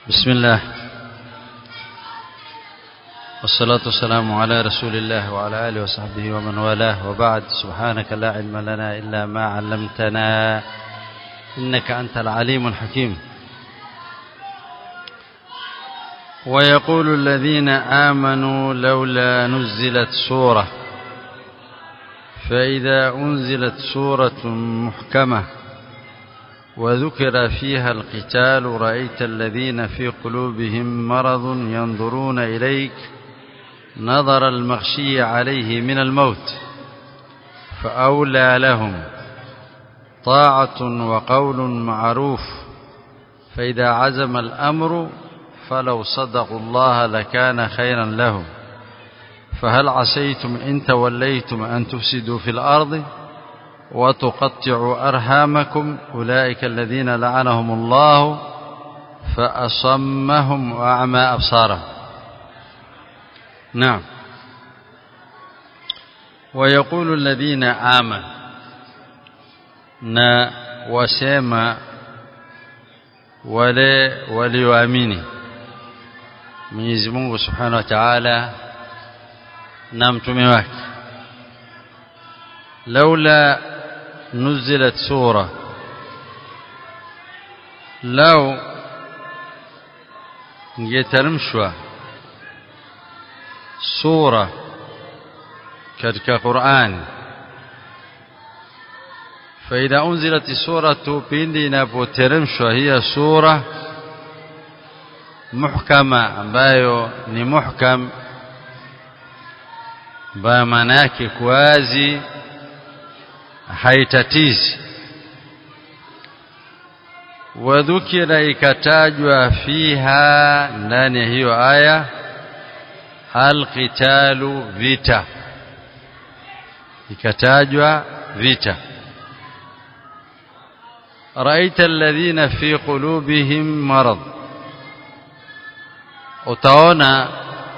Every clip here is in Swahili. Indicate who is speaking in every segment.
Speaker 1: بسم الله والصلاة والسلام على رسول الله وعلى آله وصحبه ومن والاه وبعد سبحانك لا علم لنا إلا ما علمتنا إنك أنت العليم الحكيم ويقول الذين آمنوا لولا نزلت سورة فإذا أنزلت سورة محكمة وذكر فيها القتال رأيت الذين في قلوبهم مرض ينظرون إليك نظر المغشي عليه من الموت فأولى لهم طاعة وقول معروف فإذا عزم الأمر فلو صدقوا الله لكان خيرا لهم فهل عسيتم إن توليتم أن تفسدوا في الأرض وتقطعوا أرحامكم أولئك الذين لعنهم الله فأصمهم وأعمى أبصارهم نعم ويقول الذين آمنوا na wasema wale walioamini Mwenyezi Mungu Subhanahu wa Ta'ala na mtume wake laula nuzilat sura lau ingeteremshwa sura katika Qur'ani فإذا أنزلت السورة pindi inapoteremshwa hiya sura muhkama ambayo ni muhkam ambayo maana yake kuwazi haitatizi wadhukira ikatajwa fiha ndani ya hiyo aya alqitalu vita ikatajwa vita رأيت الذين في قلوبهم مرض utaona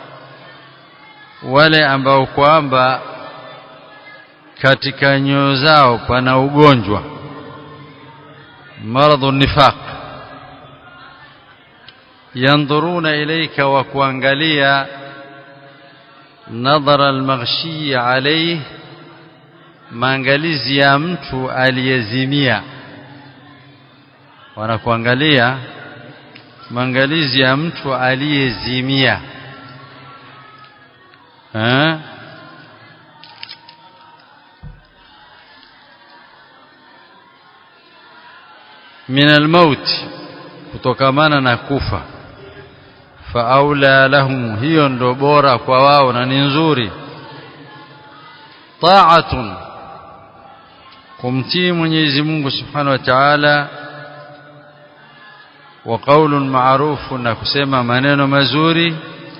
Speaker 1: wale ambao kwamba katika nyoyo zao pana ugonjwa maradhu nifaq yandhuruna ilayka wa kuangalia nadhara almaghshi alayhi maangalizi ya mtu aliyezimia wanakuangalia maangalizi ya mtu aliyezimia eh min almaut kutokamana na kufa faaula lahum hiyo ndo bora kwa wao na ni nzuri ta'atun kumtii Mwenyezi Mungu Subhanahu wa Ta'ala wa qaulun ma'ruf na kusema maneno mazuri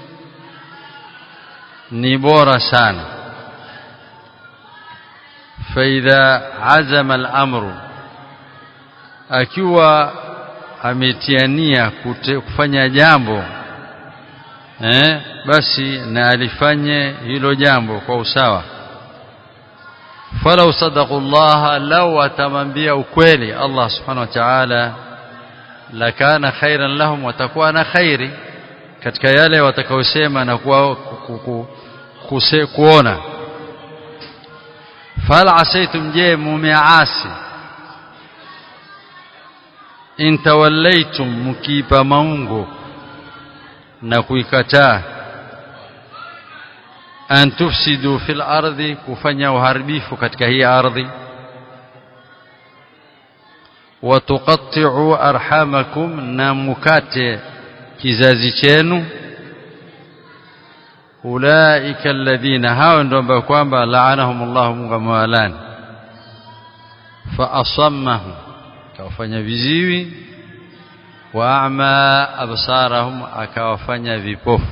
Speaker 1: ni bora sana faidha azama al-amru akiwa ametiania kufanya jambo eh basi na alifanye hilo jambo kwa usawa falau sadaqullaha law atamwambia ukweli Allah subhanahu wa ta'ala lakana khairan lahum watakuwa na khairi katika yale watakaosema na kuwa kuse, kuona fal asaitum je mumeasi in tawallaitum mukipa maungo na kuikataa an tufsidu fil ardi kufanya uharibifu katika hii ardhi watuqatti'u arhamakum na mukate kizazi chenu ulaika alladhina hao ndio ambao kwamba la'anahumullahu Mungu amewalani fa asammahum akawafanya viziwi wa a'ma absarahum akawafanya vipofu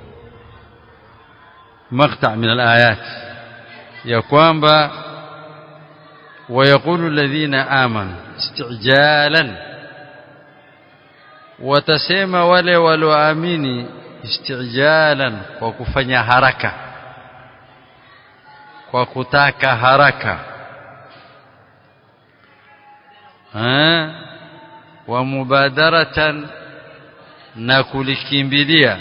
Speaker 1: maqta' min al-ayat ya kwamba ويقول الذين آمنوا استعجالا watasema wale walioamini istijalan kwa kufanya haraka kwa kutaka haraka wa mubadaratan na kulikimbilia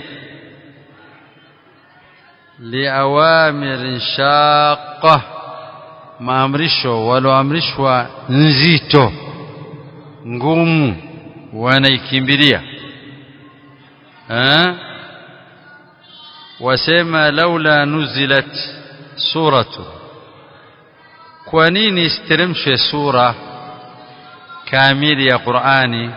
Speaker 1: liawamirin shaqqa maamrisho walioamrishwa nzito ngumu wanaikimbilia wasema laula nuzilat suratu kwa nini isiteremshwe sura kamili ya Qur'ani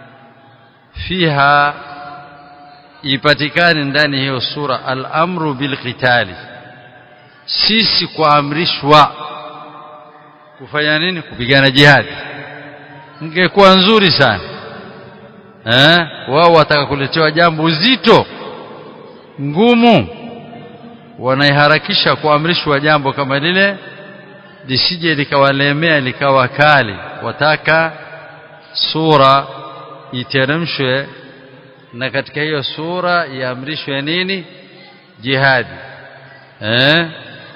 Speaker 1: fiha ipatikane ndani hiyo sura al-amru bil qitali sisi kuamrishwa kufanya nini kupigana jihadi ingekuwa nzuri sana eh wao wataka kuletewa jambo zito ngumu wanaiharakisha kuamrishwa jambo kama lile lisije likawalemea likawa kali wataka sura iteremshwe na katika hiyo sura iamrishwe nini jihadi eh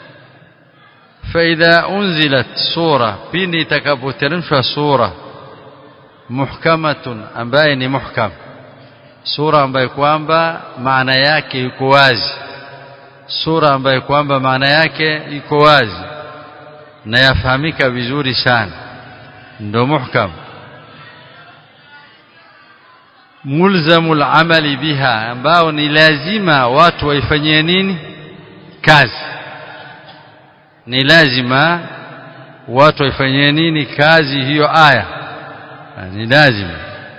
Speaker 1: فإذا أنزلت سورة pindi itakapoteremshwa sura muhkamatun ambaye ni muhkam sura ambayo kwamba maana yake iko wazi sura ambayo kwamba maana yake iko wazi na yafahamika vizuri sana ndo muhkam mulzamul amali biha ambao ni lazima watu waifanyie nini kazi ni lazima watu waifanyie nini kazi hiyo aya ni lazima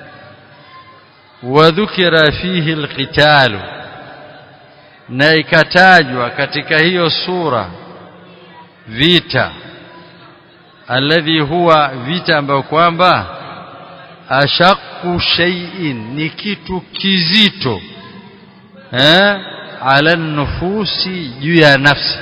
Speaker 1: wadhukira fihi alqitalu na ikatajwa katika hiyo sura vita alladhi huwa vita ambayo kwamba ashaqu shay'in ni kitu kizito eh ala nufusi juu ya nafsi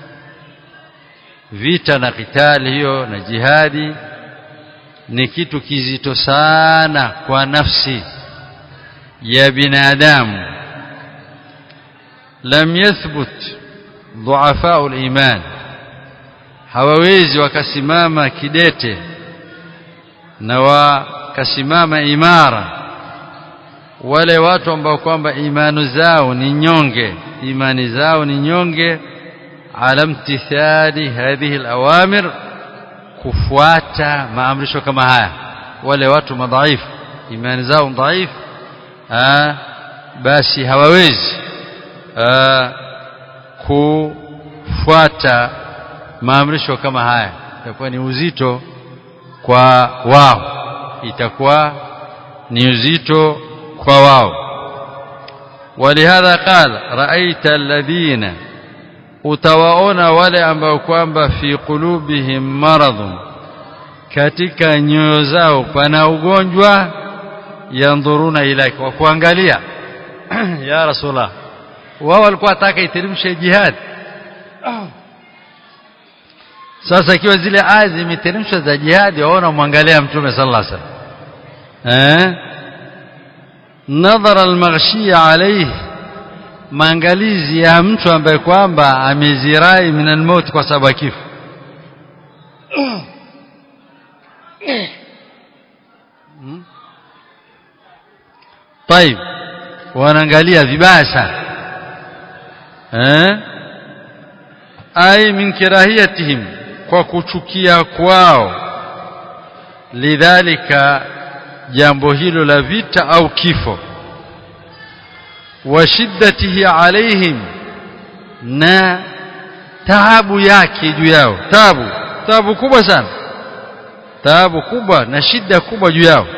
Speaker 1: vita na kitali hiyo na jihadi ni kitu kizito sana kwa nafsi ya binadamu lam yathbut dhuafa al-iman hawawezi wakasimama kidete na wakasimama imara wale watu ambao kwamba imani zao ni nyonge imani zao ni nyonge ala imtithali hadhihi alawamir kufuata maamrisho kama haya wale watu madhaifu imani zao dhaifu basi hawawezi kufuata maamrisho kama haya itakuwa ni uzito kwa wao itakuwa ni uzito kwa wao ولهذا قال رأيت الذين utawaona wale ambao kwamba fi qulubihim maradhun katika nyoyo zao pana ugonjwa yandhuruna ilaika wa kuangalia ya rasulullah wao walikuwa wataka iteremshe jihad sasa ikiwa zile aya zimeteremshwa za jihadi waona mwangalia mtume sallallahu alaihi wasallam eh nadhara almaghshiya alayhi maangalizi ya mtu ambaye kwamba amezirai min almaut kwa sababu ya kifo طيب wanaangalia vibaya sana eh ai min kirahiyatihim kwa kuchukia kwao lidhalika jambo hilo la vita au kifo wa shiddatihi alaihim na taabu yake juu yao taabu taabu kubwa sana taabu kubwa na shida kubwa juu yao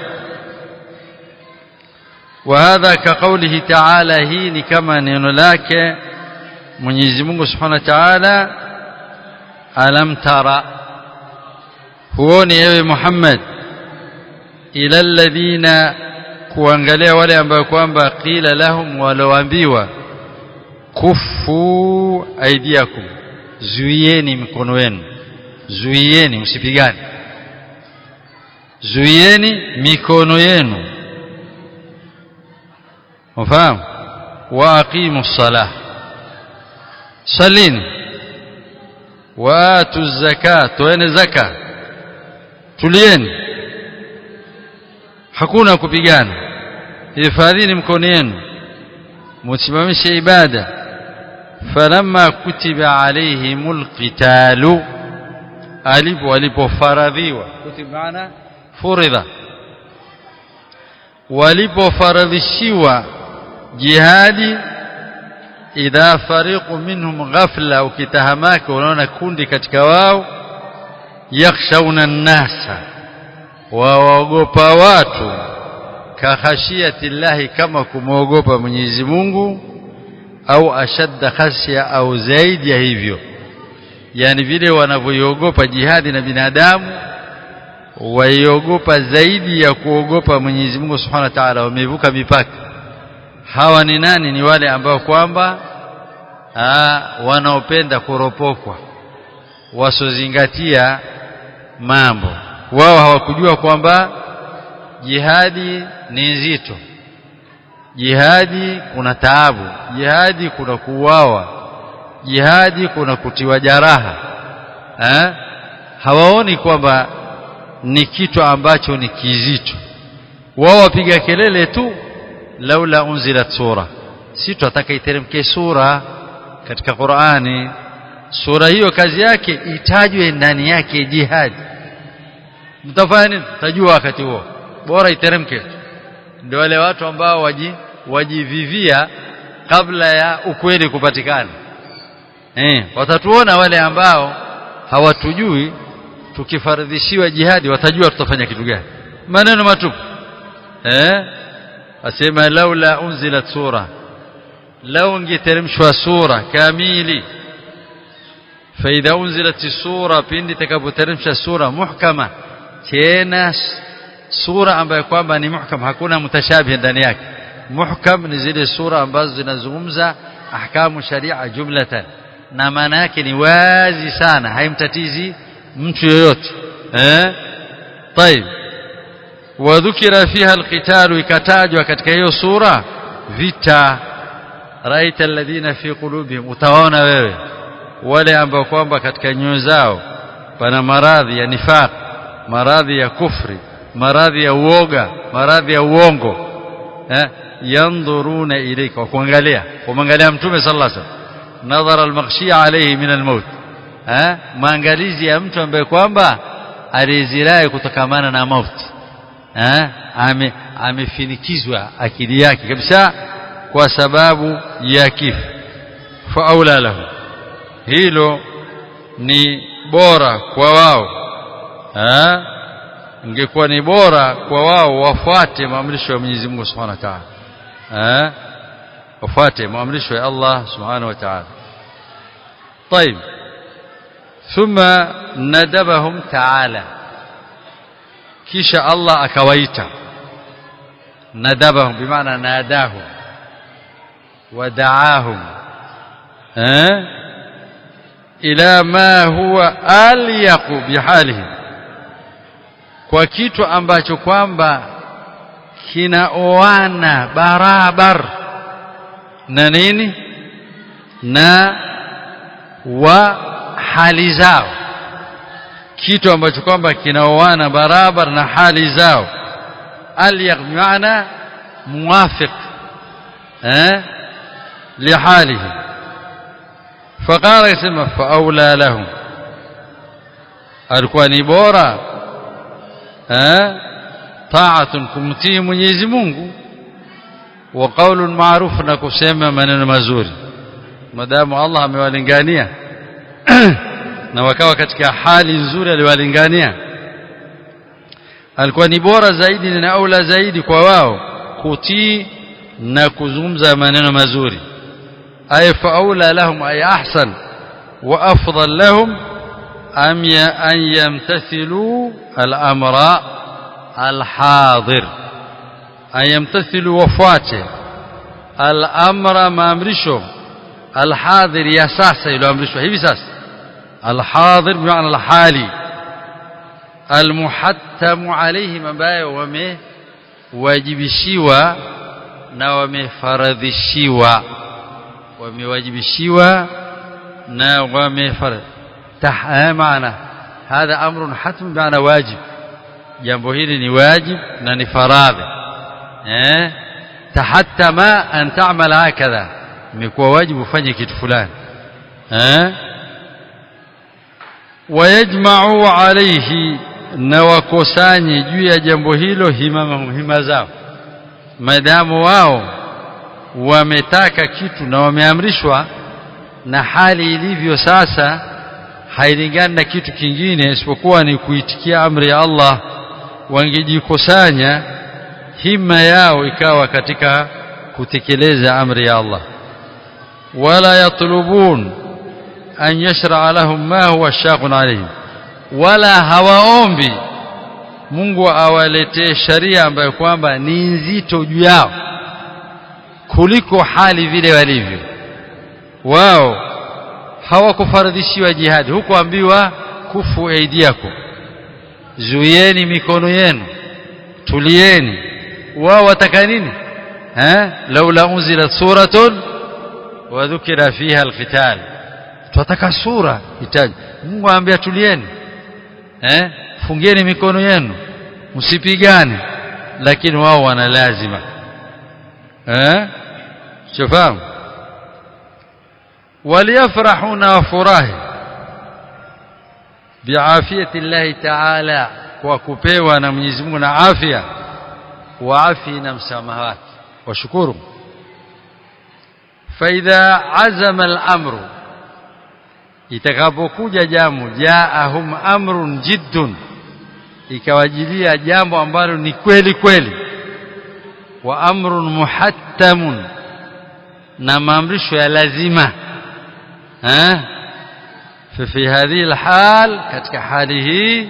Speaker 1: وهذا كقوله تعالى هي كما neno lake Mwenyezi Mungu Subhanahu wa Ta'ala alam tara huoni ewe Muhammad ila alladhina kuangalia wale ambao kwamba qila lahum waloambiwa kufu aidiakum zuieni mikono yenu zuieni msipigane zuieni mikono yenu ufahamu wa aqimu salah salini watu zakat toeni zaka tulieni hakuna kupigana hifadhini mkono yenu msimamishe ibada falamma kutiba alaihimul qitalu alipo walipofaradhiwa kutiba maana furidha walipofaradhishiwa jihadi idha fariqu minhum ghafla ukitahamaka unaona kundi katika wao yakhshawna an-nasa waogopa watu kakhashiyati llahi kama kumwogopa Mwenyezi Mungu au ashadda khashya au zaidi ya hivyo yani vile wanavyoiogopa jihadi na binadamu waiogopa zaidi ya kuogopa Mwenyezi Mungu Subhanahu wa Ta'ala wamevuka mipaka hawa ni nani ni wale ambao kwamba wanaopenda kuropokwa wasozingatia mambo wao hawakujua kwamba jihadi ni nzito jihadi kuna taabu jihadi kuna kuuawa jihadi kuna kutiwa jaraha eh? hawaoni kwamba ni kitu ambacho ni kizito wao wapiga kelele tu laula unzilat sura si tunataka iteremke sura katika Qur'ani sura hiyo kazi yake itajwe ndani yake jihad mtafanya nini tajua wakati huo bora iteremke ndio wale watu ambao waji wajivivia kabla ya ukweli kupatikana eh watatuona wale ambao hawatujui tukifaradhishiwa jihadi watajua tutafanya kitu gani maneno matupu eh asema laula unzilat sura lau ingeteremshwa sura kamili faida unzilat sura pindi takapoteremsha sura muhkama tena sura ambayo kwamba ni muhkam hakuna mutashabih ndani yake muhkam ni zile sura ambazo zinazungumza ahkamu sharia jumlatan na maana yake ni wazi sana haimtatizi mtu yoyote eh طيب وذكر فيها القتال ikatajwa katika hiyo sura vita raita alladhina fi qulubihim utaona wewe wale ambao kwamba katika nyoyo zao pana maradhi ya nifaq maradhi ya kufri maradhi ya uoga maradhi ya uongo eh yanduruna ilayka kuangalia kumwangalia mtume sallallahu alaihi wasallam nadhara almaghshi alayhi min almaut eh maangalizi ya mtu ambaye kwamba alizirai kutokamana na mauti eh ame amefinikizwa akili yake kabisa kwa sababu ya kifo fa aula lahu hilo ni bora kwa wao eh ingekuwa ni bora kwa wao wafuate maamrisho ya Mwenyezi Mungu Subhanahu wa Ta'ala eh wafuate maamrisho ya Allah Subhanahu wa Ta'ala طيب ثم ندبهم تعالى kisha Allah akawaita nadabahum bimaana nadahum ودعاهم eh ila ma huwa alyaqu bihalihim kwa kitu ambacho kwamba kinaoana barabar na nini na wa hali zao kitu ambacho kwamba kinaoana barabar na hali zao alyaq maana muwafiq eh lihalihi فقال يسمى فأولى لهم alikuwa ni bora eh ta'atun kumtii Mwenyezi Mungu wa qaulun ma'ruf na kusema maneno mazuri madamu Allah amewalingania na wakawa katika hali nzuri aliwalingania alikuwa ni bora zaidi na aula zaidi kwa wao kutii na kuzungumza maneno mazuri ay faula lahum ay ahsan wa afdal lahum am ya an yamtathilu al-amra al-hadir an yamtathilu wafuate al-amra maamrisho al-hadir ya sasa iliyoamrishwa hivi sasa al-hadir bimaana al-hali al-muhattamu alayhim ambayo wamewajibishiwa na wamefaradhishiwa wamewajibishiwa na wamefarad maana hadha amrun hatm maana wajib jambo hili ni wajib na ni faradhi eh tahattama an ta'mal hakadha imekuwa wajibu ufanye kitu fulani eh wayajma'u alayhi na wakusanye juu ya jambo hilo himama hima zao maadamu wao wametaka kitu na wameamrishwa na hali ilivyo sasa hailingani na kitu kingine isipokuwa ni kuitikia amri ya Allah wangejikusanya hima yao ikawa katika kutekeleza amri ya Allah wala yatlubun an yashra lahum ma huwa shaqun alayhim wala hawaombi Mungu awaletee sharia ambayo kwamba ni nzito juu yao kuliko hali vile walivyo wao hawakufaradhishiwa jihadi hukuambiwa kufu aidiakum zuieni mikono yenu tulieni wao wataka nini eh laula unzilat suratun wa dhukira fiha alqital tunataka sura hitaji Mungu aambia tulieni eh fungeni mikono yenu msipigane lakini wao wana lazima eh shafahamu waliyafrahuna wafurahi biafiyati llahi taala kwa kupewa na Mwenyezi Mungu na afya wa afi na msamaha wake washukuru faidha azama al-amru itakapokuja jambo jaahum amrun jiddun ikawajilia jambo ambalo ni kweli kweli wa amrun muhattamun na maamrisho ya lazima eh ففي هذه الحال katika hali hii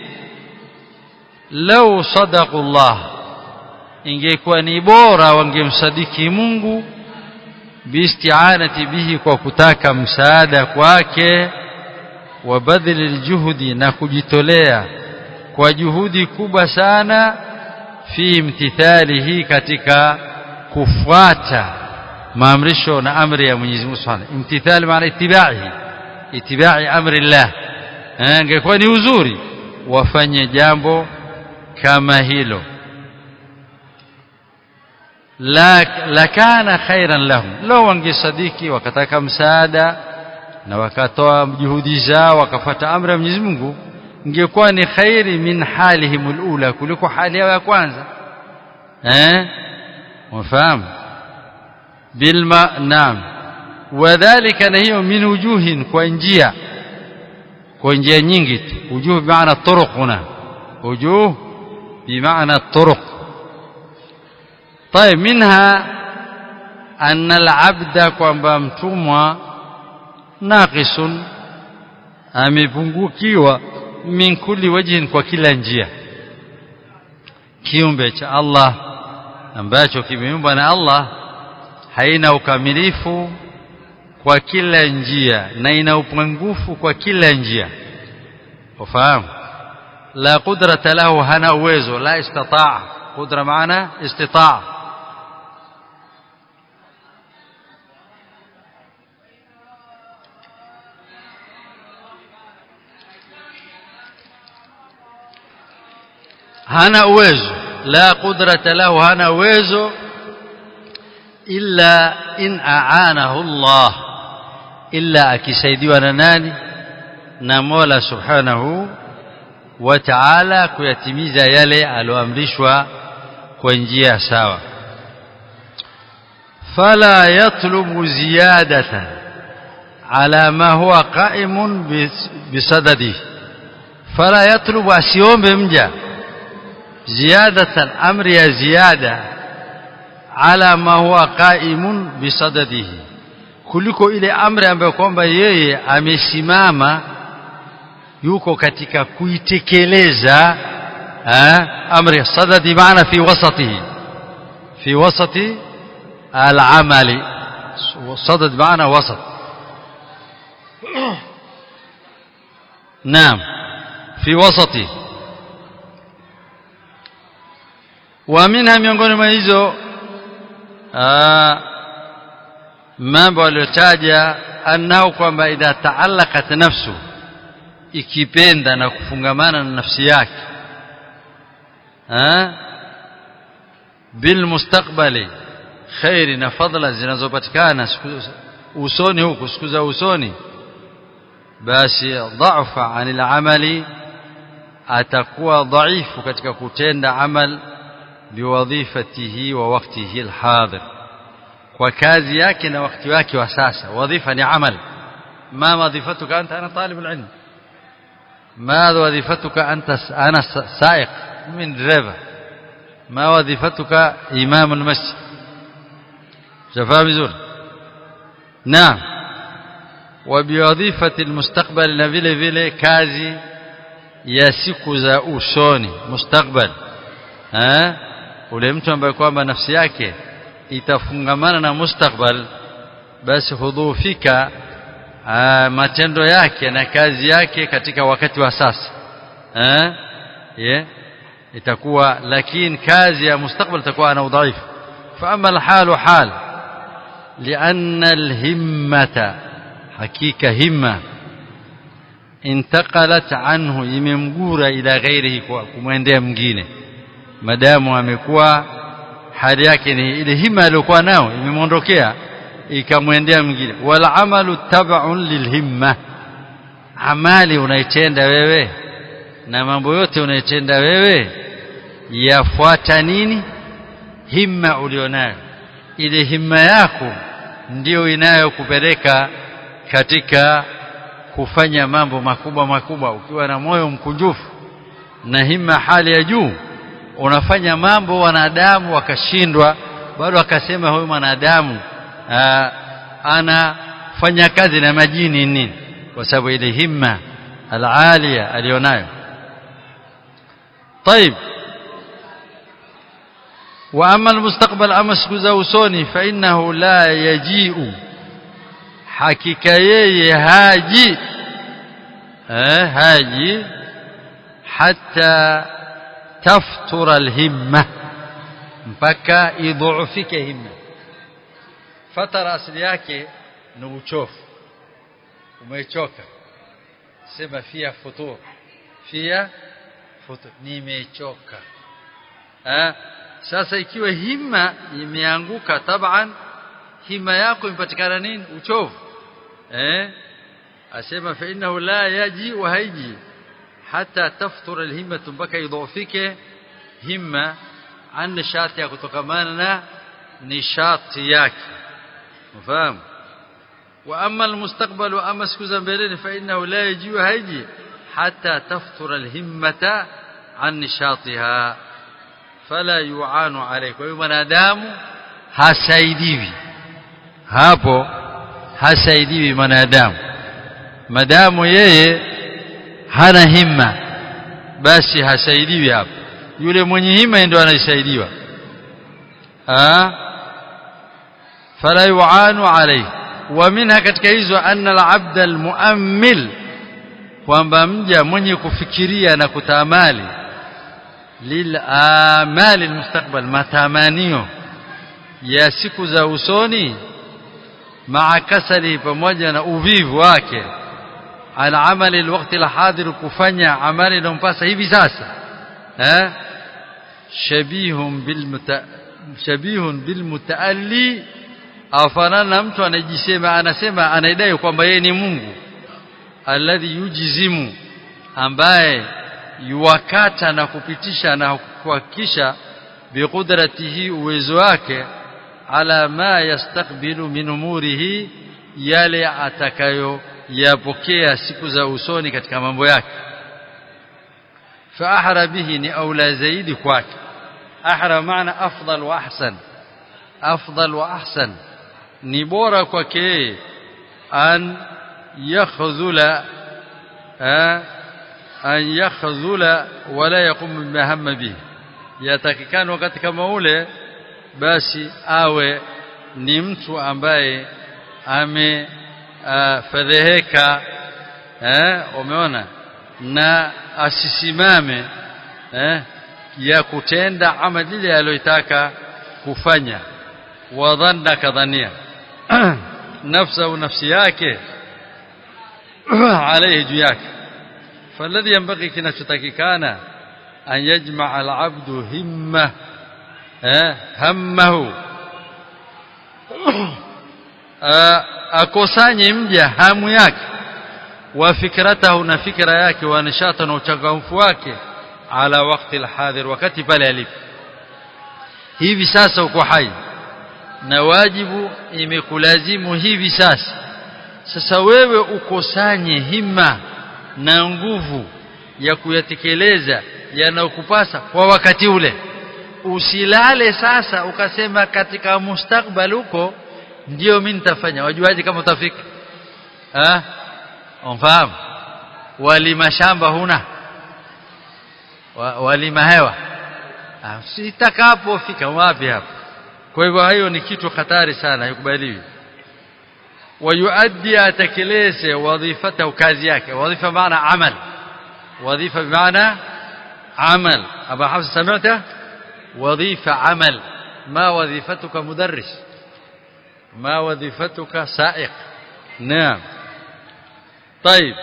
Speaker 1: law sadaqu Allah ingekuwa ni bora wangemsadiki Mungu biisti'anati bihi kwa kutaka msaada kwake wa badhili aljuhudi na kujitolea kwa juhudi kubwa sana fi imtithalihi katika kufuata maamrisho na amri ya Mwenyezi Mungu Subhanahu imtithali maana itibaihi itibai amri Allah ingekuwa ni uzuri wafanye jambo kama hilo la lakana khairan lahum law wangesadiki wakataka msaada na wakatoa juhudi zao wakafuata amri ya Mwenyezi Mungu ingekuwa ni khairi min halihim alula kuliko hali yao ya kwanza eh wafahamu bilma naam wadhālika na hiyo min wujuhin kwa njia kwa njia nyingi tu wujuh bimaana turuq huna wujuh bimaana turuq طيب منها أن العبد kwamba mtumwa naqisun amepungukiwa min kulli wajhin kwa kila njia kiumbe cha Allah ambacho kimeumbwa na Allah haina ukamilifu kwa kila njia na ina upungufu kwa kila njia ufahamu la qudrata lahu hana uwezo la istataa qudra maana istitaa hana uwezo la qudrata lahu hana uwezo illa in aanahu Allah illa akisaidiwa na nani na Mola Subhanahu wa Ta'ala kuyatimiza yale aloamrishwa kwa njia sawa fala yatlubu ziyadatan ala ma huwa qa'imun bisadadi fala yatlubu asiombe mja ziyadatan amri ya ziyada ala ma huwa qaimun bisadadihi kuliko ile amri ambayo kwamba yeye amesimama yuko katika kuitekeleza amri sadadi maana fi wasatihi fi wasati al-amali sadad maana wasat naam fi wasati wa minha miongoni mwa hizo mambo aliyotaja anao kwamba idha taallaqat nafsu ikipenda na kufungamana na nafsi yake bil mustakbali khairi na fadla zinazopatikana usoni huku siku za usoni basi dhaifa anil amali atakuwa dhaifu katika kutenda amal biwadhifatihi wa waktihi alhadir kwa kazi yake na wakati wake wa sasa wadhifa ni amal ma wadhifatuka anta ana talib alilm ما وظيفتك أنت أنا سائق من دريفر ما وظيفتك إمام المسجد شفاء بزور نعم وبوظيفة المستقبل na vile vile kazi ya siku za usoni mustakbal eh ule mtu ambaye kwamba nafsi yake itafungamana na mustakbal basi hudhufika matendo yake na kazi yake katika wakati wa sasa eh yeah. itakuwa lakini kazi ya mustakbal itakuwa ana udhaifu fa amma alhalu hal لأن الهمة حقيقة همة انتقلت عنه imemgura ila ghairihi kumwendea mwingine madamu amekuwa hali yake ni ile hima aliyokuwa nao imemondokea ikamwendea mwingine wal amalu tab'un lilhimma amali unaitenda wewe na mambo yote unaitenda wewe yafuata nini himma ulionayo ile himma yako ndiyo inayokupeleka katika kufanya mambo makubwa makubwa ukiwa na moyo mkunjufu na himma hali ya juu unafanya mambo wanadamu wakashindwa bado akasema huyu mwanadamu anafanya kazi na majini nini kwa sababu ile himma alalia alionayo طيب واما المستقبل اما siku za usoni fa innahu la yaji'u hakika yeye haji eh haji hatta taftura alhimma mpaka idhuufike himma fatara asili yake ni uchofu umechoka sema fia futur fia futur nimechoka eh sasa ikiwa himma imeanguka taban hima yako impatikana nini uchovu eh asema fa innahu la yaji wa haiji hata taftura alhimma mpaka idhufike himma an nishati ya kutokamana na nishati yake mfahamu wa amma almustaqbal wa amma siku za mbeleni fa innahu la yaji wa haiji hata taftura alhimmata an nishatiha fala yu'anu alayhi kwa hiyo mwanadamu hasaidiwi hapo hasaidiwi mwanadamu madamu yeye hana himma basi hasaidiwi hapo yule mwenye himma ndio anasaidiwa ah fala yu'anu alayhi wa minha katika hizo anna al-abd al-mu'ammil kwamba mja mwenye kufikiria na kutamali للآمال المستقبل matamanio ya siku za usoni maa kasali pamoja na uvivu wake ala amali alwaqti alhadir kufanya amali inayompasa hivi sasa eh shabihun bilmuta shabihun bilmutaalli afanana mtu anajisema anasema anaidai kwamba yeye ni Mungu alladhi yujizimu ambaye yuwakata na kupitisha na kuhakikisha biqudratihi uwezo wake ala ma yastakbilu min umurihi yale atakayo yapokea siku za usoni katika mambo yake fa ahra bihi ni aula zaidi kwake ahra maana afdal wa ahsan afdal wa ahsan ni bora kwake an yakhdhula an yakhdhula wala yaqum bima hamma bihi yatakikana wakati kama ule basi awe ni mtu ambaye amefedheheka eh umeona na asisimame eh ya kutenda amali ile aliyotaka kufanya wadhanna kadhania nafsa au nafsi yake عليه juu yake فالذي ينبغي kinachotakikana an yajma' al-'abdu himma همه akosanye mja hamu yake wa fikratahu na fikra yake wa nishata na uchangamfu wake ala wakati alhadhir wakati pale alipo hivi sasa uko hai na wajibu imekulazimu hivi sasa sasa wewe ukosanye hima na nguvu ya kuyatekeleza yanayokupasa kwa wakati ule usilale sasa ukasema katika mustakbal huko ndio mimi nitafanya wajuaje kama utafika ah umfahamu walima shamba huna walima hewa sitakapofika wapi hapo kwa hivyo hayo ni kitu hatari sana haikubaliwi ويؤدي أتكليسه وظيفته كازياك وظيفة بمعنى عمل وظيفة بمعنى عمل أبا حفص سمعته وظيفة عمل ما وظيفتك مدرس ما وظيفتك سائق نعم طيب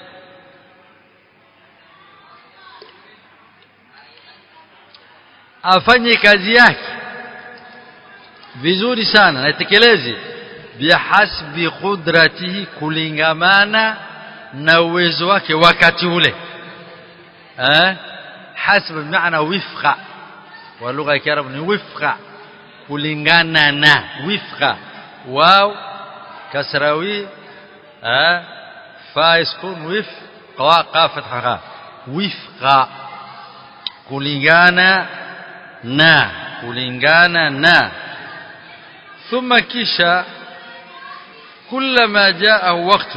Speaker 1: afanye kazi yake vizuri sana naitekeleze bihasbi qudratihi kulingamana na uwezo wake wakati ule eh hasb maana wifqa wa lugha ya kiarabu ni wifqa kulingana na wifqa waw kasrawi eh fa iskun wif qa qa fatha wifqa kulingana na kulingana na thumma kisha كلما جاء وقت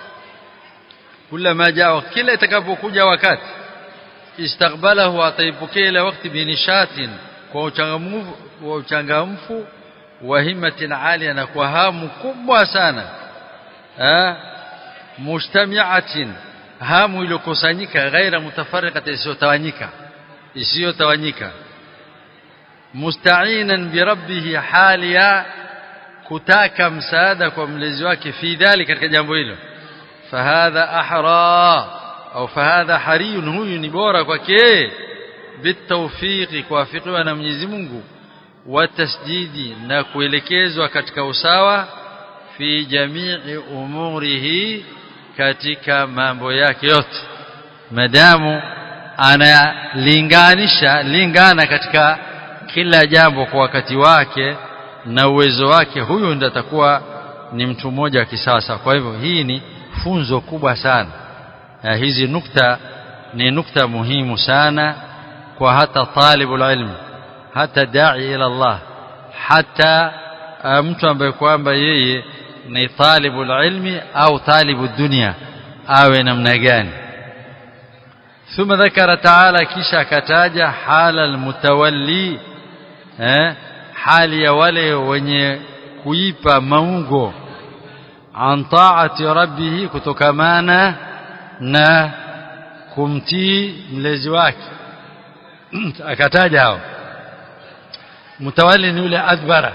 Speaker 1: كلما جاء kila itakapokuja wakati istaqbalahu ataipokea ile wakati binishatin kwa uchangamfu wa uchangamfu wa himmatin alia na kwa hamu kubwa sana eh mustami'atin hamu iliyokusanyika ghaira mutafarriqatin isiyotawanyika isiyotawanyika musta'inan bi rabbih haliya kutaka msaada kwa mlezi wake fi dhali katika jambo hilo fahadha ahra au fahadha hariyun huyu ni bora kwake bitawfiqi kuwafikiwa na Mwenyezi Mungu wa tasdidi na kuelekezwa katika usawa fi jamii umurihi katika mambo yake yote madamu analinganisha lingana katika kila jambo kwa wakati wake na uwezo wake huyu ndiye atakuwa ni mtu mmoja wa kisasa kwa hivyo hii ni funzo kubwa sana na hizi nukta ni nukta muhimu sana kwa hata talibul ilm hata dai ila Allah hata mtu ambaye kwamba yeye ni talibul ilmi au talibu dunia awe namna gani ثم ذكر تعالى kisha akataja hala almutawalli eh hali ya wale wenye kuipa maungo an taati rabbih kutokamana na kumtii mlezi wake akataja hao mtawali ni yule adbara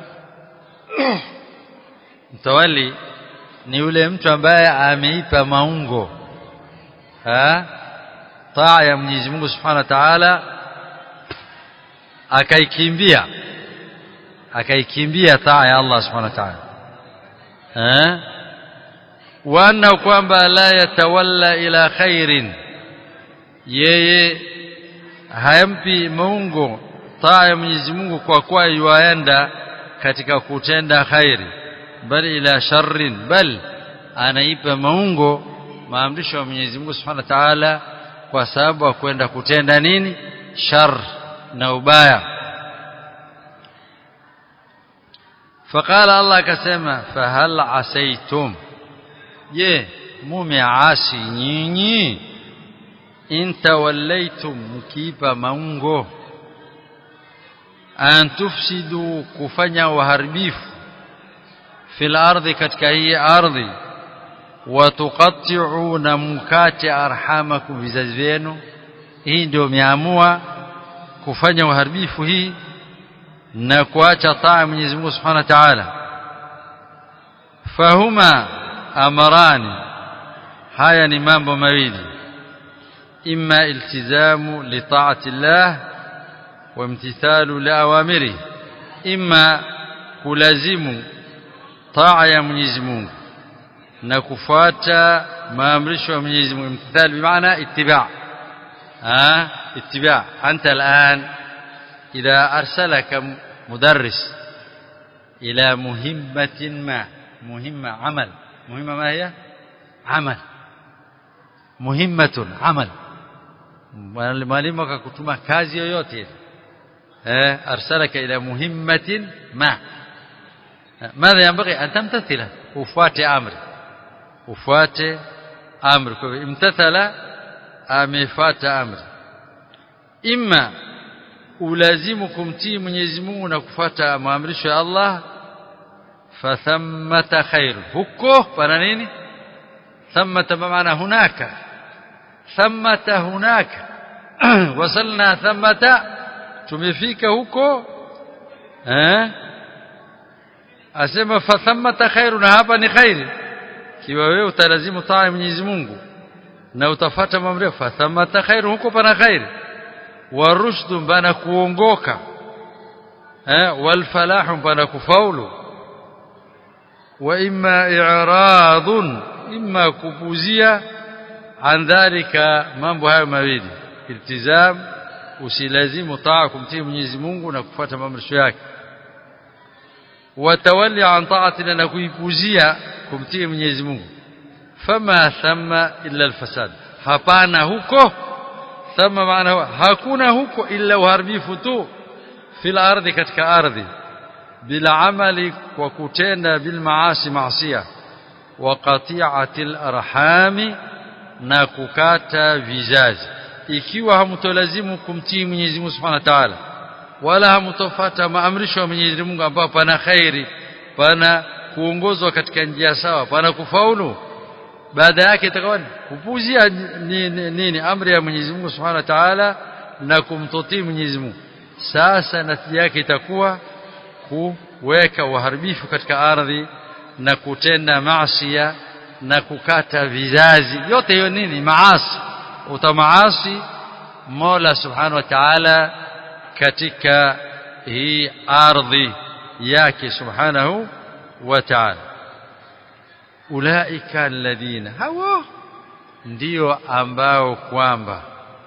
Speaker 1: mtawali ni yule mtu ambaye ameipa maungo ha taa ya Mwenyezi Mungu Subhanahu wa Ta'ala akaikimbia akaikimbia taa ya Allah Subhanahu wa Ta'ala eh wana kwamba la yatawalla ila khairin yeye hayampi maungo taa ya Mwenyezi Mungu kwa kuwa yuaenda katika kutenda khairi bali ila sharrin bal anaipa maungo maamrisho ya Mwenyezi Mungu Subhanahu wa Ta'ala kwa sababu ya kwenda kutenda nini shar na ubaya فقال الله كسما فهل عسيتم je mumeasi nyinyi in tawallaitum mkiipa maungo an tufsidu kufanya uharibifu fil ardhi katika hii ardhi watuqatti'u na mkate arhamakum vizazi vyenu hii ndio miamua kufanya uharibifu hii na kuacha taa Mwenyezi Mungu Subhanahu wa Ta'ala fahuma amarani haya ni mambo mawili imma iltizamu li ta'ati Allah wa imtithalu li awamiri imma kulazimu taa ya Mwenyezi Mungu na kufuata maamrisho ya Mwenyezi Mungu imtithal bimaana ittiba ah ittiba anta al'an idha arsalaka mudarris ila muhimmatin ma muhimma amal muhimma ma hiya amal muhimmatun amal mwalimu akakutuma kazi yoyote eh arsalaka ila muhimmatin ma ماذا ينبغي أن تمتثله وفات أمر وفات أمر امتثل أمفات أمر إما ulazimukum tii Mwenyezi Mungu na kufuata maamrisho ya Allah fathammata khairu huko pana nini thammata maana hunaka thammata hunaka wasalna thammata tumefika huko eh asema fathammata khairu na hapa ni khairi kiwa wewe utalazimu taa ya Mwenyezi Mungu na utafata maamrisho fathammata khairu huko pana khairi warushdu bana kuongoka eh walfalahu bana kufaulu wa imma i'radun imma kupuzia an dhalika mambo hayo mawili iltizam usilazimu taa kumtii Mwenyezi Mungu na kufuata maamrisho yake watawalli an ta'atina na kuipuzia kumtii Mwenyezi Mungu fama thamma illa alfasad hapana huko thama maana hakuna huko illa uharibifu tu fil ardhi katika ardhi bila amali kwa kutenda bil maasi maasiya wa qati'atil arhami na kukata vizazi ikiwa hamtolazimu kumtii Mwenyezi Mungu Subhanahu wa Ta'ala wala hamtofata maamrisho ya Mwenyezi Mungu ambapo pana khairi pana kuongozwa katika njia sawa pana kufaulu baada yake itakuwa kupuzia nini, nini amri ya Mwenyezi Mungu Subhanahu wa Ta'ala na kumtotii Mwenyezi Mungu sasa natija yake itakuwa kuweka uharibifu katika ardhi na kutenda maasiya na kukata vizazi yote hiyo nini maasi utamaasi Mola Subhanahu wa Ta'ala katika hii ardhi yake Subhanahu wa Ta'ala ulaika alladhina hawa ndio ambao kwamba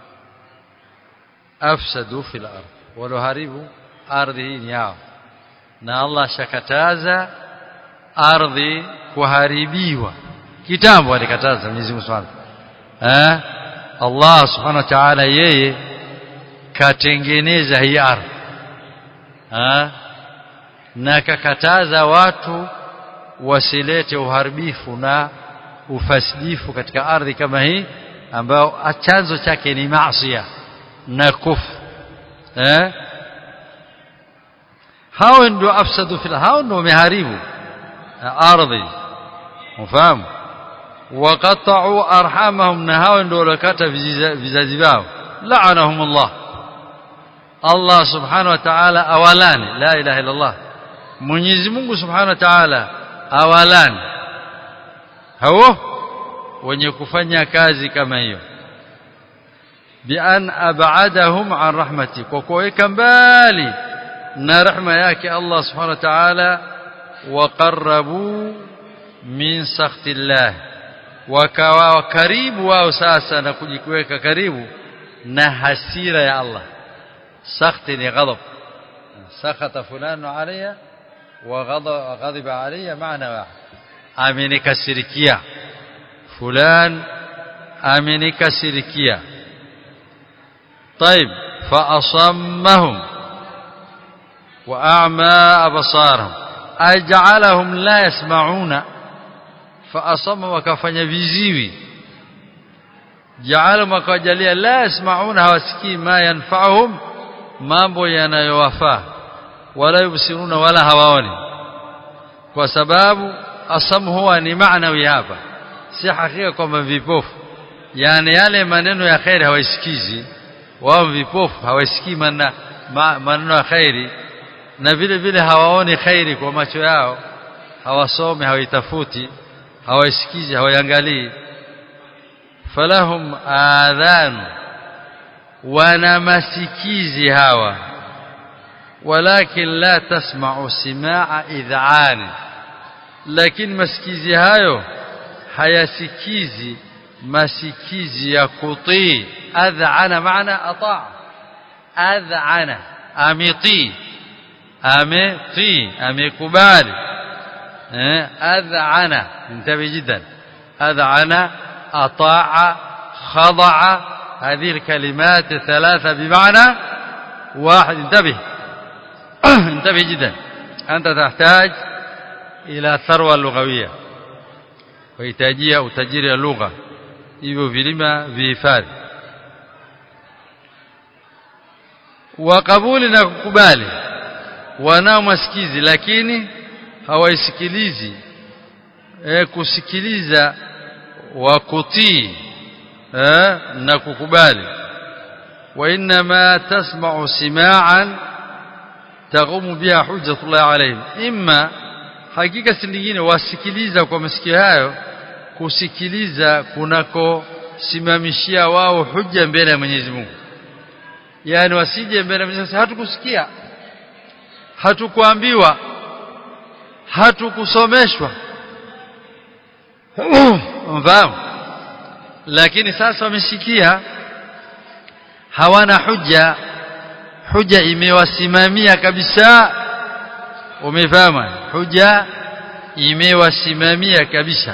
Speaker 1: afsadu fil ardh waloharibu ardhi hii ni yao na Allah shakataza ardhi kuharibiwa kitambo alikataza Mwenyezi Mungu Subhanahu eh Allah Subhanahu wa Ta'ala yeye katengeneza hii ardhi eh na kakataza watu wasilete uharibifu na ufasidifu katika ardhi kama hii ambao chanzo chake ni maasiya na kufu eh hao ndio afsadu fil hao ndio wameharibu ardhi ufahamu waqata'u arhamahum na hao ndio walokata vizazi vyao la'anahum Allah Allah subhanahu wa ta'ala awalani la ilaha illa Allah Mwenyezi Mungu subhanahu wa ta'ala awalani hao wenye kufanya kazi kama hiyo bian ab'adahum an rahmati kwa kuweka mbali na rehema yake Allah subhanahu wa ta'ala waqarrabu min sakhtillah wakawa karibu wao sasa na kujikweka karibu na hasira ya Allah sakhti ni ghadab sakhata fulano alayya wa ghadiba alayya maana wahid amenikasirikia fulan amenikasirikia طيب فأصمهم وأعمى أبصارهم أجعلهم لا يسمعون فأصم وكفن viziwi جعلهم وكجليا لا يسمعون hawasikii ما ينفعهم mambo yanayowafaa wala yubsiruna wala hawaoni kwa sababu asam huwa ni maanawi hapa si hakika kwamba vipofu yani yale maneno ya khairi hawaisikizi wao vipofu hawasikii maneno ya khairi na vile vile hawaoni khairi kwa macho yao hawasomi hawaitafuti hawaisikizi hawaiangalii falahum adhan wana masikizi hawa walakin la tasma'u simaa id'an lakini masikizi hayo hayasikizi masikizi ya kutii adhana maana ataa adhana amiti ameti amekubali eh adhana انتبه جدا اذعن اطاع خضع هذه الكلمات الثلاثه بمعنى واحد انتبه انتبه جدا انت تحتاج الى ثروه لغويه ويحتاجia utajiri wa lugha hivyo vilima vihifadhi wa kabuli na kukubali wanao masikizi lakini hawaisikilizi e, kusikiliza wa kutii e, na kukubali wa inma tasma'u sima'an taqumu biha hujjatullah alayhim imma hakika si nyingine wasikiliza kwa masikio hayo kusikiliza kunako simamishia wao hujja mbele ya Mwenyezi Mungu yani wasije mbele ya Mwenyezi Mungu hatukusikia hatukuambiwa hatukusomeshwa mfahamu lakini sasa wamesikia hawana hujja hujja imewasimamia kabisa umefahamu hujja imewasimamia kabisa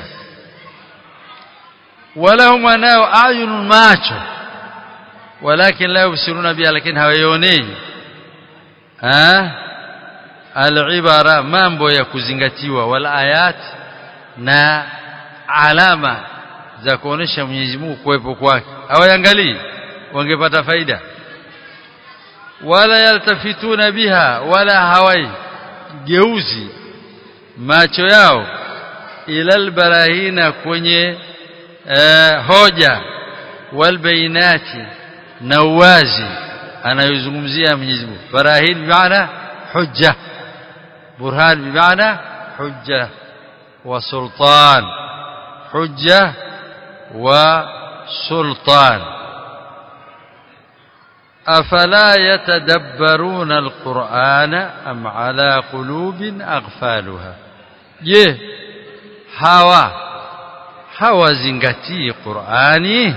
Speaker 1: walahum wanao ayunun macho walakin la yubsiruna biha lakini hawaioni ah alibara mambo ya kuzingatiwa wal ayat na alama za kuonesha Mwenyezi Mungu kuwepo kwake hawaangalii wangepata faida wala yaltafituna biha wala hawai geuzi macho yao ilal barahina kwenye uh, hoja wal bainati na uwazi anayozungumzia Mwenyezi Mungu barahin bimaana hujja burhan bimaana hujja wa sultan hujja wa sultan أفلا يتدبرون القرآن أم على قلوب أغفالها je hawa hawazingatii Qur'ani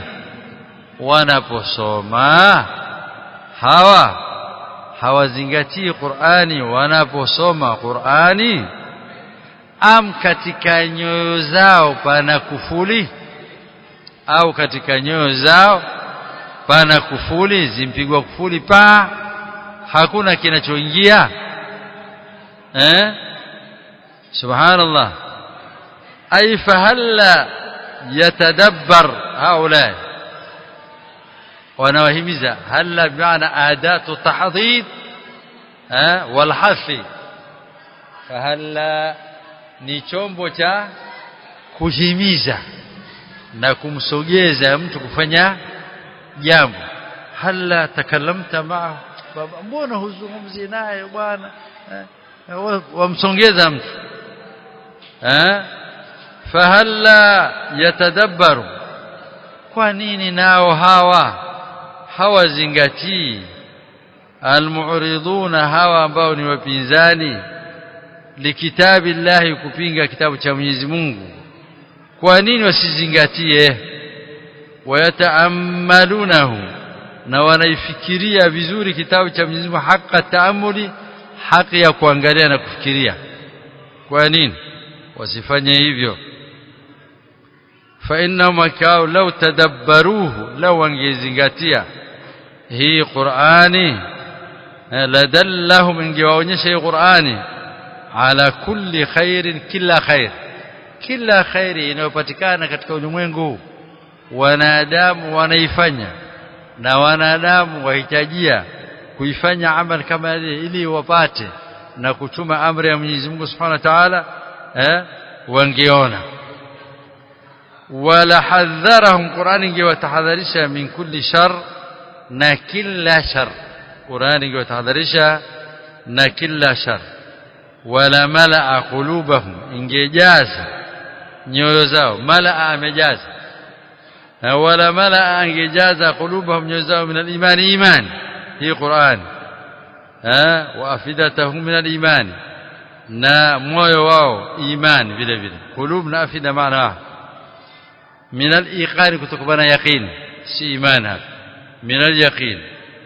Speaker 1: wanaposoma hawa hawazingatii Qur'ani wanaposoma Qur'ani am katika nyoyo zao pana kufuli au katika nyoyo zao pana kufuli zimpigwa kufuli pa hakuna kinachoingia eh subhanallah ay fahalla yatadabbar haula wanawahimiza halla bimaana adatu tahdhid eh walhafi fahalla ni chombo cha kuhimiza na kumsogeza mtu kufanya jambo hala takalamta maa baba mbona huzungumzi naye bwana eh, wamsongeza mtu eh fahalla yatadabbaru kwa nini nao hawa hawazingatii almu'riduna hawa ambao ni wapinzani likitabillahi kupinga kitabu cha Mwenyezi Mungu kwa nini wasizingatie wayataamalunahu na wanaifikiria vizuri kitabu cha Mwenyezi Mungu haka taamuli haki ya kuangalia na kufikiria kwa nini wasifanye hivyo fa inna makao law tadabbaruhu law wangezingatia hii Qur'ani ladallahum ingewaonyesha hii Qur'ani ala kulli khairin kila khair kila khairi inayopatikana katika ulimwengu wanadamu wanaifanya na wanadamu wahitajia kuifanya amal kama ile ili wapate na kuchuma amri ya Mwenyezi Mungu Subhanahu wa Ta'ala eh wangeona wala hadharahum Qur'an ingewatahadharisha min kulli shar na kila shar Qur'an ingewatahadharisha na kila shar wala malaa qulubahum ingejaza nyoyo zao malaa amejaza wala malaa angejaza qulubahum nyoyo zao min al-iman iman hii Qur'an wa afidatahum min al-imani na moyo wao imani vile vile qulub na afida maana min al-iqani kutokana yaqin si imani hapa min al-yaqin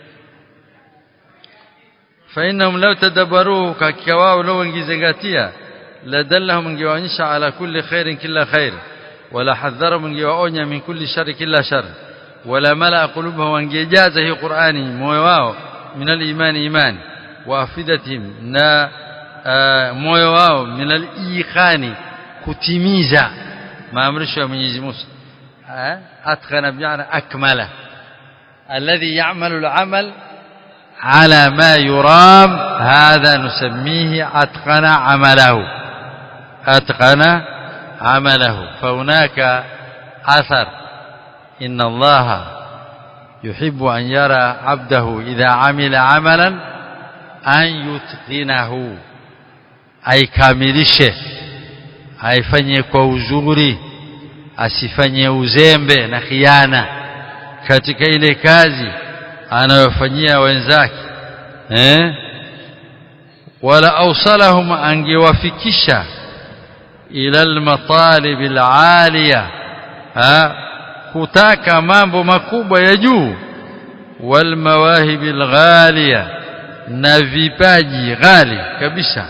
Speaker 1: فإنهم لو تدبروه ككواو لو انجزنغاتيا لدلهم انجوانيشا على كل خير كلا خير ولا حذرهم انجواonya من كل شر كلا شر ولا ملأ قلوبهم وانجاز هي قرآني moyo wao من الإيمان إيمان وافدتهم na moyo wao من الإيقان kutimiza maamrisho ya Mwenyezi Mungu atqana bi'ana akmala alladhi ya'malu al-amal على ما يرام هذا نسميه أتقن عمله أتقن عمله فهناك أثر إن الله يحب أن يرى عبده إذا عمل عملا أن يتقنه أي كاملشه aifanye kwa uzuri asifanye uzembe na khiana katika ile kazi anayofanyia wenzake eh wala awsalahum angewafikisha ila almatalib alaliya kutaka mambo makubwa ya juu walmawahib alghaliya na vipaji ghali kabisa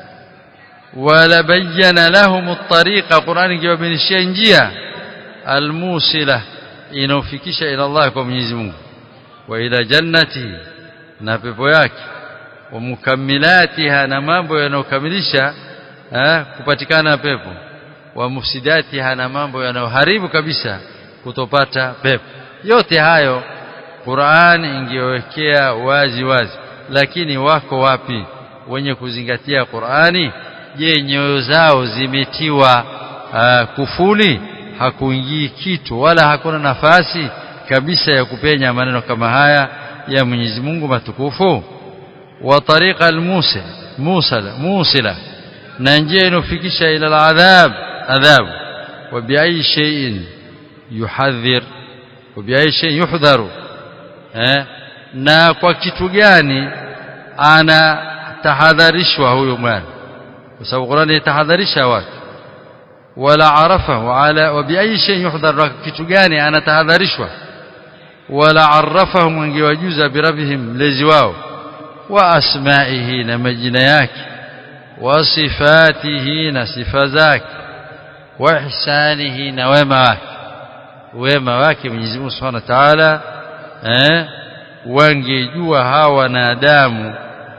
Speaker 1: wala bayyana lahum at-tariqa Qur'an ingewabainishia njia almusila inaofikisha ila Allah kwa Mwenyezi Mungu وإلى جنته na pepo yake wa mukammilatiha na mambo yanayokamilisha kupatikana pepo wa mufsidatiha na mambo yanayoharibu kabisa kutopata pepo yote hayo Qur'an ingewekea wazi wazi lakini wako wapi wenye kuzingatia Qur'ani je nyoyo zao zimetiwa uh, kufuli hakuingii kitu wala hakuna nafasi kabisa ya kupenya maneno kama haya ya Mwenyezi Mungu matukufu wa tariqa al-musil musala musila na njia inofikisha ila al-adhab adhab wa bi'ayi shay'in yuhadhir wa bi'ayi shay'in yuhdharu eh na kwa kitu gani ana tahadharishwa huyo mwana kwa sababu Qur'ani tahadharisha watu wala arafa wala wa bi'ayi shay'in yuhdhar kitu gani ana tahadharishwa wala arrafahum angewajuza birabihim mlezi wao wa asma'ihi na majina yake wa sifatihi na sifa zake wa ihsanihi na wema wake wema wake Mwenyezi Mungu Subhanahu wa Ta'ala eh wangejua hawa wanadamu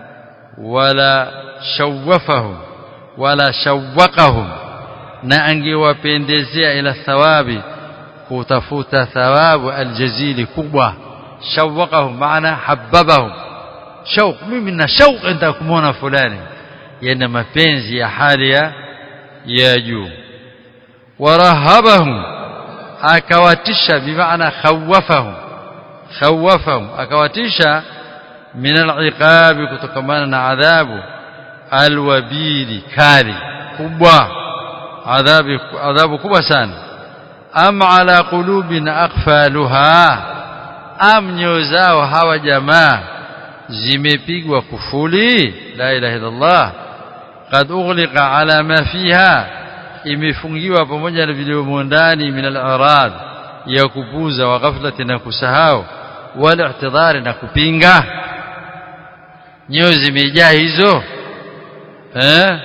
Speaker 1: wala shawafahum wala shawaqahum na angewapendezea ila thawabi kutafuta thawabu aljazili kubwa shawaqahum maana habbabahum shauq mimi na shauq ndio kumuona fulani yana mapenzi ya hali ya ya juu warahabahum akawatisha bimaana khawafahum khawafahum akawatisha min al'iqabi kutokamana na adhabu alwabili kali kubwa adhabu adhabu kubwa sana am ala qulubin aqfaluha am nyoyo zao hawa jamaa zimepigwa kufuli la ilaha illallah qad ughliqa ala ma fiha imefungiwa pamoja na vilivyomo ndani min al-arad ya kupuza wa ghaflati na kusahau wal i'tidhari na kupinga nyoyo zimejaa hizo eh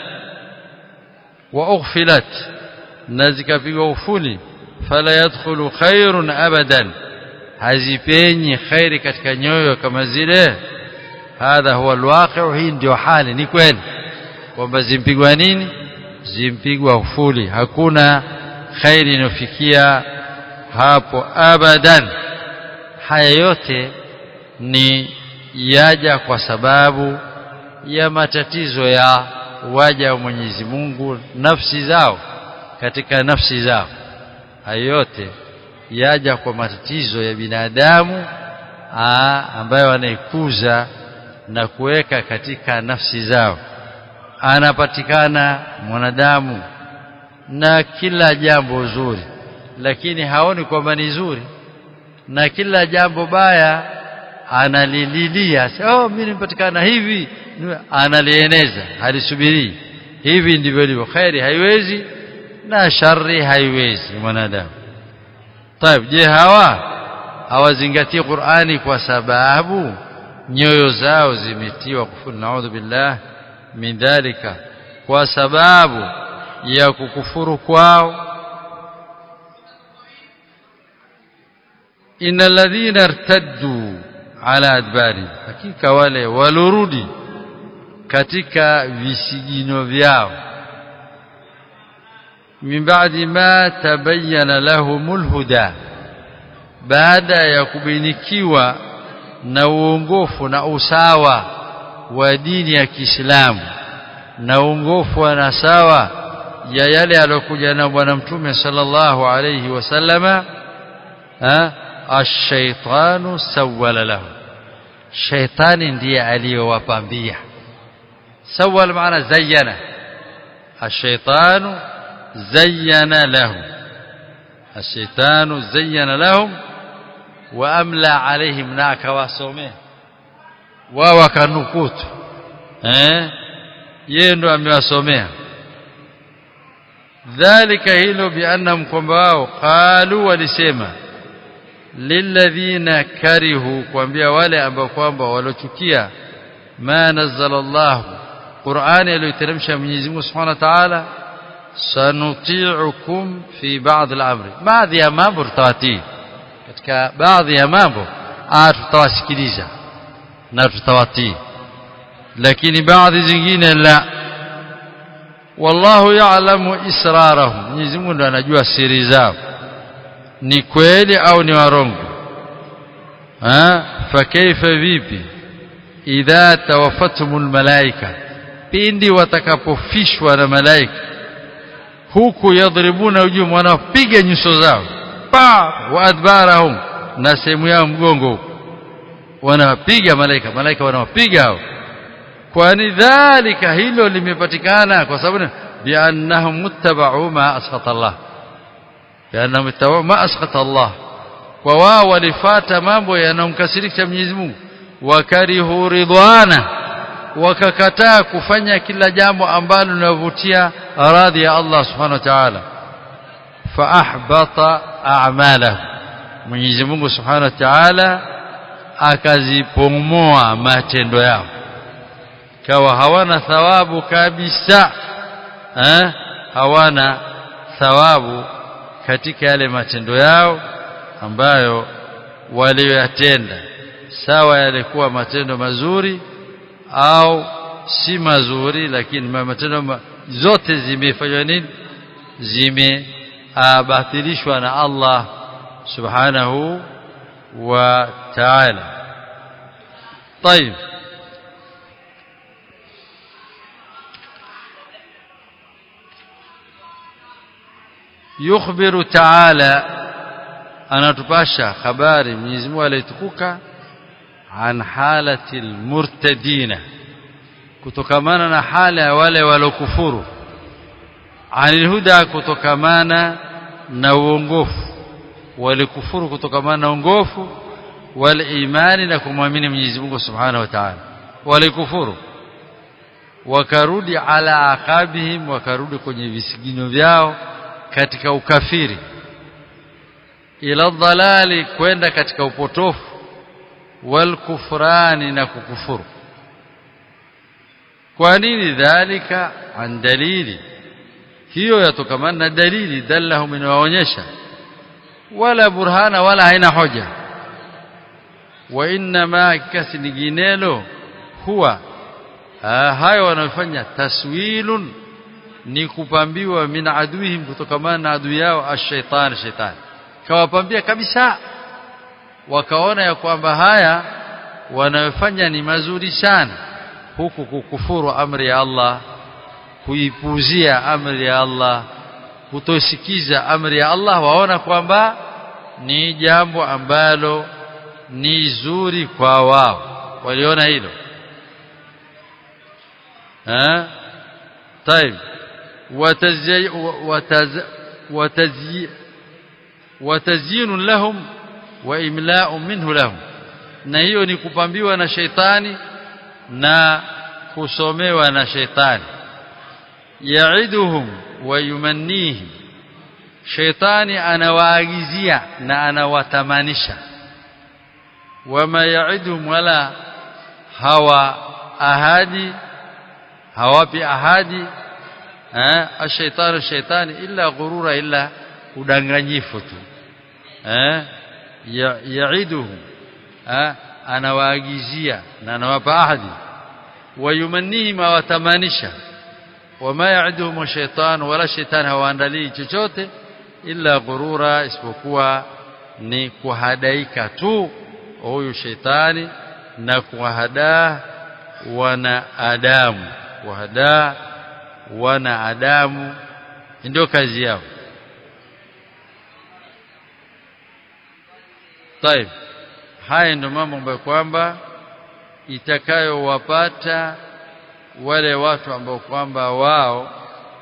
Speaker 1: wa ughfilat na zikapigwa ufuli fala yadkhulu khairun abadan hazipenyi khairi katika nyoyo kama zile hadha huwa alwaqi' hii ndio hali ni kweli kwamba zimpigwa nini zimpigwa ufuli hakuna khairi inofikia hapo abadan haya yote ni yaja kwa sababu ya matatizo ya waja wa Mwenyezi Mungu nafsi zao katika nafsi zao hayo yote yaja kwa matatizo ya binadamu aa, ambayo anaikuza na kuweka katika nafsi zao anapatikana mwanadamu na kila jambo zuri lakini haoni kwamba ni zuri na kila jambo baya analililia oh mimi nimepatikana hivi analieneza halisubiri hivi ndivyo ilivyo khairi haiwezi na shari haiwezi mwanadamu طيب je hawa hawazingatii Qur'ani kwa sababu nyoyo zao zimetiwa kufuru naudhu billah min dhalika kwa sababu ya kukufuru kwao innal ladhina irtaddu ala adbari hakika wale walorudi katika visigino vyao min ba'di ma tabayyana lahumul huda baada ya kubinikiwa na uongofu na usawa wa dini ya Kiislamu na uongofu na sawa ya yale aliyokuja na bwana mtume sallallahu alayhi wasallama ash-shaytanu sawwala lahu shaytani ndiye aliyowapambia sawwal maana zayyana ash-shaytanu zayyana lahum ash-shaytanu zayyana lahum wa amla alaihim na akawasomea wao wakanukutu eh yeye ndo amewasomea dhalika hilo biannahum kwamba wao qalu walisema lilladhina karihu kuambia wale ambao kwamba walochukia ma nazzala Allah Qur'ani aliyoteremsha Mwenyezi Mungu Subhanahu wa Ta'ala sanuti'ukum fi ba'd al-amri baadhi ya mambo tutawatii katika baadhi ya mambo tutawasikiliza na tutawatii lakini baadhi zingine la wallahu ya'lamu israrahum Mwenyezi Mungu ndo anajua siri zao ni kweli au ni warongo ha fa kaifa vipi idha tawaffatumul malaika pindi watakapofishwa na malaika huku yadribuna ujum wanapiga nyuso zao pa wa adbarahum na sehemu yao mgongo wanapiga malaika malaika wanawapiga hao kwani dhalika hilo limepatikana kwa sababu biannahum muttaba'u ma asqata Allah biannahum muttaba'u ma asqata Allah kwa wao walifata mambo yanayomkasirisha Mwenyezi Mungu wakarihu ridwana wakakataa kufanya kila jambo ambalo linavutia radhi ya Allah subhanahu wa ta'ala fa ahbata a'malahu Mwenyezi Mungu subhanahu wa ta'ala akazipomoa matendo yao kawa hawana thawabu kabisa eh hawana thawabu katika yale matendo yao ambayo walioyatenda sawa yalikuwa matendo mazuri au si mazuri lakini matendo ma, zote zimefanywa nini zimebatilishwa na Allah subhanahu wa ta'ala طيب yukhbiru ta'ala anatupasha habari Mwenyezi Mungu alitukuka an halati almurtadina kutokamana na hala ya wale walokufuru anil huda kutokamana na uongofu walikufuru kutokamana na uongofu wal imani na kumwamini Mwenyezi Mungu Subhanahu wa Ta'ala walikufuru wakarudi ala aqabihim wakarudi kwenye visigino vyao katika ukafiri ila dhalali kwenda katika upotofu wal kufrani na kukufuru kwa nini dhalika an dalili hiyo yatokamana na dalili dallahum inawaonyesha wala burhana wala haina hoja wa inma kasi nyinginelo huwa hayo wanayofanya taswilun ni kupambiwa min aduihim kutokamana na adui yao ash-shaytan shaytan kawapambia kabisa wakaona ya kwamba haya wanayofanya ni mazuri sana huku kukufuru amri ya Allah kuipuzia amri ya Allah kutosikiza amri ya Allah waona kwamba ni jambo ambalo ni zuri kwa wao waliona hilo eh طيب وتزي وتز وتزي وتزيين لهم وإملاء منه لهم na hiyo ni kupambiwa na sheitani na kusomewa na sheitani yaiduhum wa yumannihim sheitani anawaagizia na anawatamanisha wama yaiduhum wala hawa ahadi hawapi ahadi eh ashaitani shaitani illa ghurura illa udanganyifu tu eh yaiduhum eh anawaagizia na anawapa ahadi wayumannihim awatamanisha wama yaiduhum shaitan wala shaitan hawaandalii chochote illa ghurura isipokuwa ni kuhadaika tu huyu shaitani na kuwahadaa wanaadamu kuwahadaa wanaadamu ndio kazi yao طيب haya ndio mambo ambayo kwamba itakayowapata wale watu ambao kwamba wao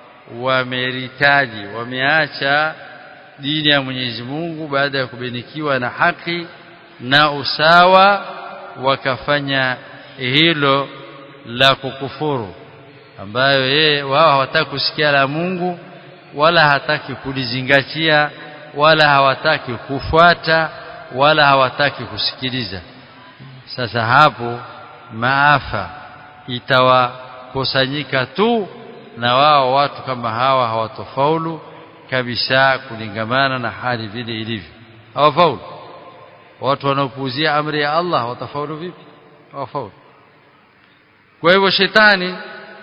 Speaker 1: wameritaji wameacha dini ya Mwenyezi Mungu baada ya kubinikiwa na haki na usawa wakafanya hilo la kukufuru ambayo yeye wao hawataki kusikia la Mungu wala hataki kulizingatia wala hawataki kufuata wala hawataki kusikiliza sasa hapo maafa itawakusanyika tu na wao watu kama hawa hawatofaulu kabisa kulingamana na hali vile ilivyo hawafaulu watu wanaopuuzia amri ya Allah watafaulu vipi hawafaulu kwa hivyo shetani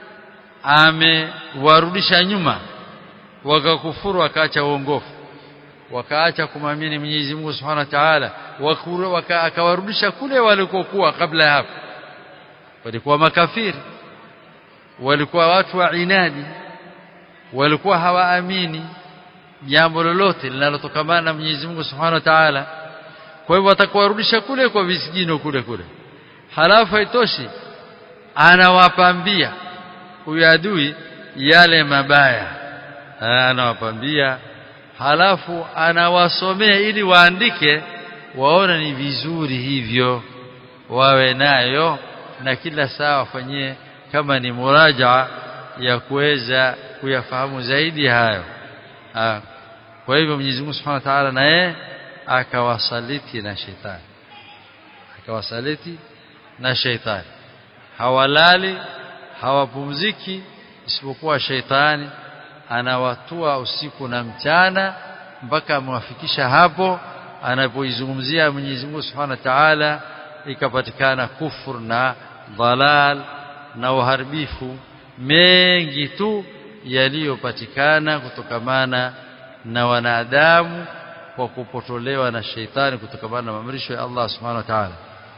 Speaker 1: amewarudisha nyuma wakakufuru wakaacha uongofu wakaacha kumamini Mwenyezi Mungu Subhanahu wa Ta'ala akawarudisha kule walikokuwa kabla ya hapo walikuwa makafiri walikuwa watu wa inadi walikuwa hawaamini jambo lolote linalotokamana na Mwenyezi Mungu Subhanahu wa Ta'ala kwa hivyo atakuwarudisha kule kwa visijino kule kule halafu haitoshi anawapambia huyu adui yale mabaya anawapambia halafu anawasomea ili waandike waona ni vizuri hivyo wawe nayo na kila saa wafanyie kama ni murajaa ya kuweza kuyafahamu zaidi hayo ha. kwa hivyo Mwenyezi Mungu Subhanahu wa Ta'ala naye akawasaliti na shetani akawasaliti na shetani hawalali hawapumziki isipokuwa shetani anawatua usiku na mchana mpaka amwafikisha hapo anapoizungumzia Mwenyezi Mungu Subhanahu wa Ta'ala ikapatikana kufur na dhalal na uharibifu mengi tu yaliyopatikana kutokamana na wanadamu kwa kupotolewa na sheitani kutokamana na maamrisho ya Allah Subhanahu wa Ta'ala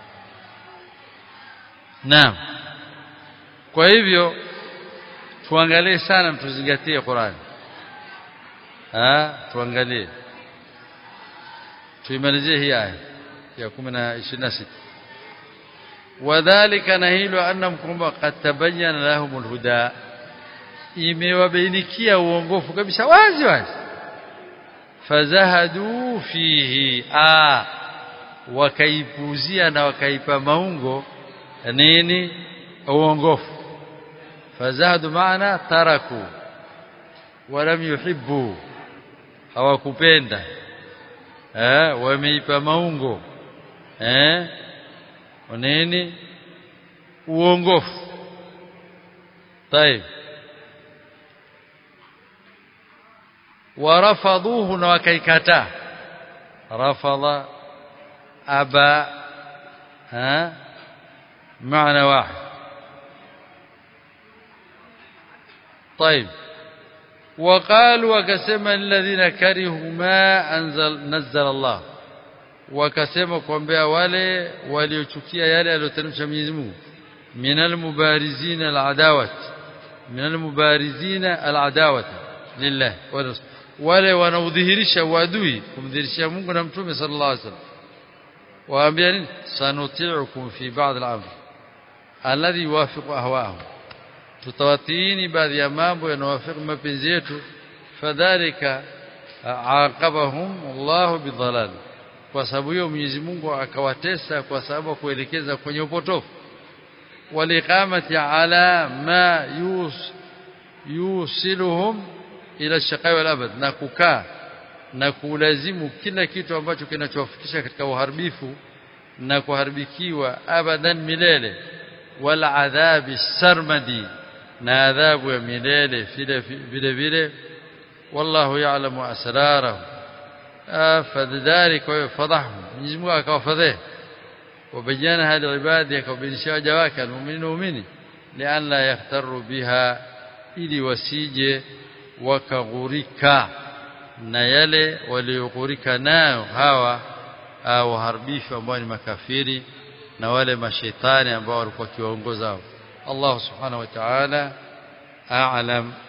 Speaker 1: Naam kwa hivyo tuangalie sana tuzingatie Qur'an ah tuangalie tuimalizie hii aya ya 10 wadhālika na hilo annam kwamba qad tabayyana lahumul huda imewabainikia uongofu kabisa wazi wazi fazahadu fihi a wakaipuzia na wakaipa maungo nini uongofu fazahadu maana taraku walam yuhibbu hawakupenda eh wameipa maungo eh nini uongofu طيب ورفضوه na wakaikataa rafadha aba ha معنى واحد طيب وقالوا وكسما الذين كرهوا ما أنزل نزل الله wakasema kuambia wale waliochukia yale aliyoteremsha Mwenyezi Mungu minal mubarizina aladawat minal mubarizina aladawat lillah wale wanaudhihirisha uadui kumdhihirisha Mungu na Mtume sallallahu alaihi wasallam waambia nini sanuti'ukum fi ba'd al-amr alladhi yuwafiqu ahwa'ahum tutawatiini baadhi ya mambo yanayowafiqu mapenzi yetu fadhalika aqabahum Allah bidhalal kwa sababu hiyo Mwenyezi Mungu akawatesa kwa sababu kuelekeza kwenye upotofu waliqamati ala ma yus yusiluhum ila shaqai wal abad na kukaa na kulazimu kila kitu ambacho kinachowafikisha katika uharibifu na kuharibikiwa abadan milele wal adhabi sarmadi na adhabu ya milele vile vile vile wallahu ya'lamu asrarahum فذلك فضحهم Mwenyezi Mungu akawafadhihi وبينها لعباده akawabainisha waja wake almu'minina mu'mini lian la yahtaru biha ili wasije wakaghurika na yale walioghurika nayo hawa waharibifu ambao ni makafiri na wale mashaitani ambao walikuwa kiwaongoza Allah subhanahu wa ta'ala a'lam